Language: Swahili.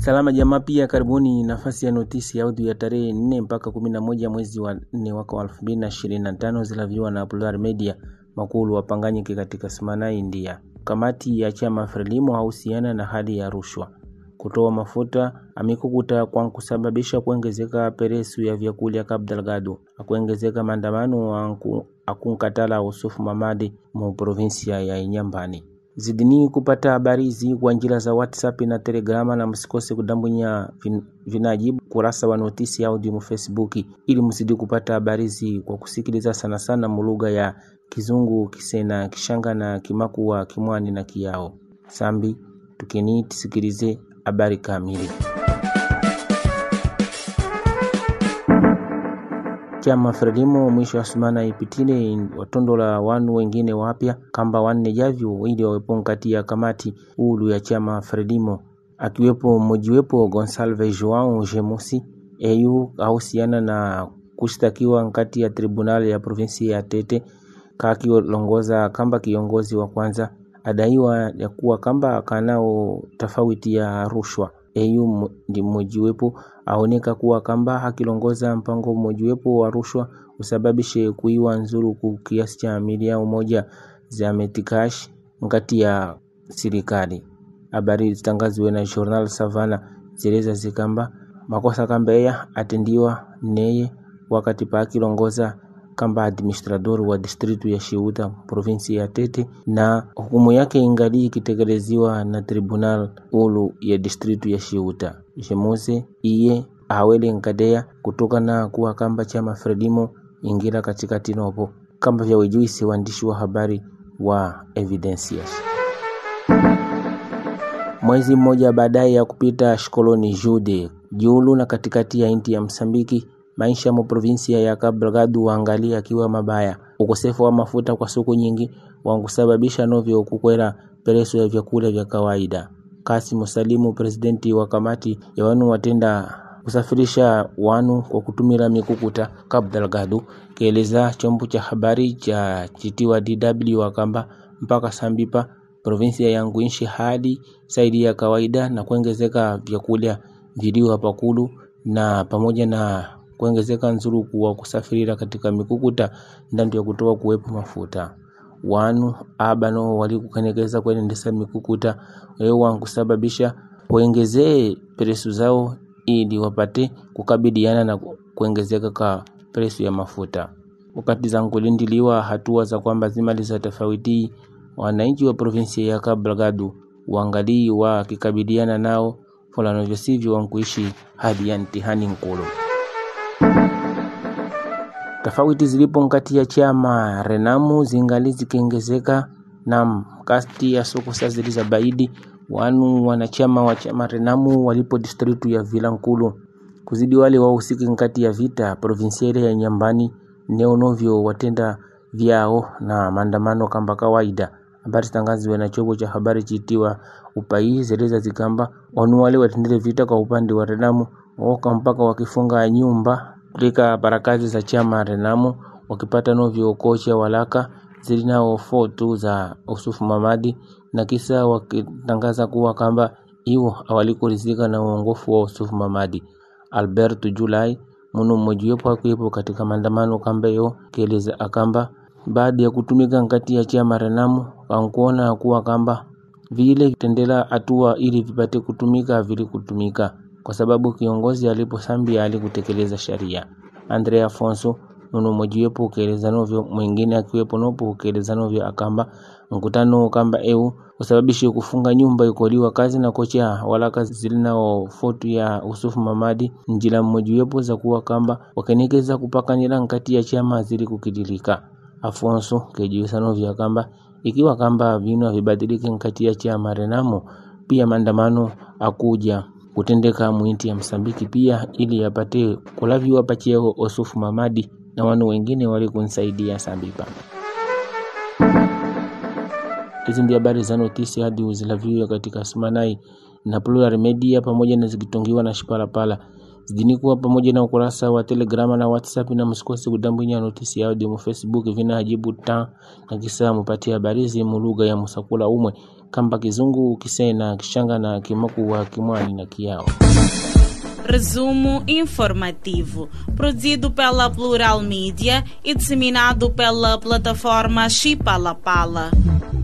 Salama jamaa, pia karibuni nafasi ya notisi ya audio ya tarehe 4 mpaka 11 mwezi wa 4 mwaka wa 2025 zilaviwa na Plural Media makulu wapanganyike katika Smana, India. Kamati ya chama Frelimo hahusiana na hali ya rushwa kutoa mafuta amikukuta kwa kusababisha kuongezeka peresu ya vyakula Kabdelgado akuongezeka maandamano akunkatala Usufu Mamadi mu provinsia ya Inyambani. Zidini kupata habari hizi kwa njira za WhatsApp na Telegrama, na msikose kudambunya vin, vinajibu kurasa wa notisi audio mu Facebook ili mzidi kupata habari hizi kwa kusikiliza sana sana mulugha ya Kizungu, Kisena, Kishanga na Kimakua, Kimwani na Kiyao. Sambi tukini tisikilize habari kamili. Chama Frelimo mwisho wa sumana ipitile watondola wanu wengine wapya kamba wanne javyo ili wawepo nkati ya kamati ulu ya chama Frelimo akiwepo mmojiwepo Gonsalve Joao Gemusi eyu ahusiana na kushtakiwa nkati ya tribunali ya provinsi ya Tete kakilongoza kamba kiongozi wa kwanza adaiwa ya kuwa kamba kanao tofauti ya rushwa eyu ndi mmojiwepo aoneka kuwa kamba hakilongoza mpango mmojiwepo wa rushwa usababishe kuiwa nzuru ku kiasi cha milioni moja za metikash ngati ya serikali. Habari zitangaziwe na Journal Savana zileza zikamba makosa kamba eya atendiwa neye wakati pa akilongoza kamba administrador wa distritu ya Shiuta provinsi ya Tete, na hukumu yake ingali ikitekelezwa na tribunal ulu ya distritu ya Shiuta. Jemose iye awele nkadea kutokana kuwa kamba chama Frelimo ingira katikati nopo kamba vya wejuisi waandishi wa habari wa Evidencias. Mwezi mmoja baadaye ya kupita shikoloni Jude julu na katikati ya inti ya Msambiki maisha mu provinsia ya Cabo Delgado waangalia akiwa mabaya. Ukosefu wa mafuta kwa siku nyingi wankusababisha novyo kukwera pereso ya vyakula vya kawaida. Kasim Salimu, presidenti wa kamati ya wanu watenda kusafirisha wanu kwa kutumira mikukuta Cabo Delgado, kieleza chombo cha habari cha chitiwa DW wakamba mpaka Sambipa provinsia yangu inshi hadi saidi ya kawaida na kuongezeka vyakula viliwa pakulu na pamoja na kuongezeka nzuruku wa kusafirira katika mikukuta ndandu ya kutoa kuwepo mafuta wanu abano walikukanekeza kuenendesa mikukuta weo wankusababisha kuongezee presu zao ili wapate kukabiliana na kuongezeka ka presu ya mafuta. Wakati za kulindiliwa hatua za kwamba zimaliza tofauti, wananchi wa provinsi ya Cabo Delgado waangalii wakikabiliana nao fulano vyosivyo wankuishi hadi ya ntihani nkulu. Tofauti zilipo nkati ya chama Renamu zingali zikiongezeka na kati ya soko sasa ziliza baidi wanu wanachama wa chama Renamu walipo distritu ya Vilankulu kuzidi wale wahusiki nkati ya vita provinsiere ya Nyambani neonovyo watenda vyao na maandamano kamba kawaida. Habari zitangaziwe na chombo cha habari chitiwa Upai zeleza zikamba wanu wale watendele vita kwa upande wa Renamu waoka mpaka wakifunga nyumba katika barakazi za chama Renamu wakipata novyo kocha walaka zilinao foto za Usufu Mamadi na kisa wakitangaza kuwa kamba iwo awalikurizika na uongofu wa Usufu Mamadi. Alberto Julai munu mmojiwepo akiwepo katika maandamano kamba yo kieleza akamba baada ya kutumika nkati ya chama Renamu kankuona kuwa kamba vile kitendela hatua ili vipate kutumika vili kutumika kwa sababu kiongozi alipo Sambia alikutekeleza sharia. Andre Afonso munu mmojiwepo ukieleza novyo mwingine akiwepo nopo ukieleza novyo akamba mkutano kamba eu usababishe kufunga nyumba ikoliwa kazi na kocha walaka zilinao fotu ya Usufu Mamadi njila mmojiwepo za kuwa kamba wakenekeza kupakanila nkati ya chama zili kukidilika. Afonso kejiwisa novyo kamba ikiwa kamba vinu havibadiliki nkati ya chama Renamo, pia maandamano akuja kutendeka mwinti ya Msambiki pia ili yapate kulaviwa pacheo Usufu Mamadi na wanu wengine walikunsaidia Sambipa. Hizi ndio habari za notisi hadi uzilaviwa katika Sumanai na Plural Media pamoja na zikitongiwa na Shipalapala zidini kuwa pamoja na ukurasa wa Telegrama na WhatsApp, na msikose kudambwinya notisi yao demo Facebook vina hajibu ta na kisa mupatia habari zimu lugha ya musakula umwe kamba kizungu kisena kishanga na kimakuwa kimwani na kiao Resumo informativo, produzido pela Plural Mídia e disseminado pela plataforma Chipalapala.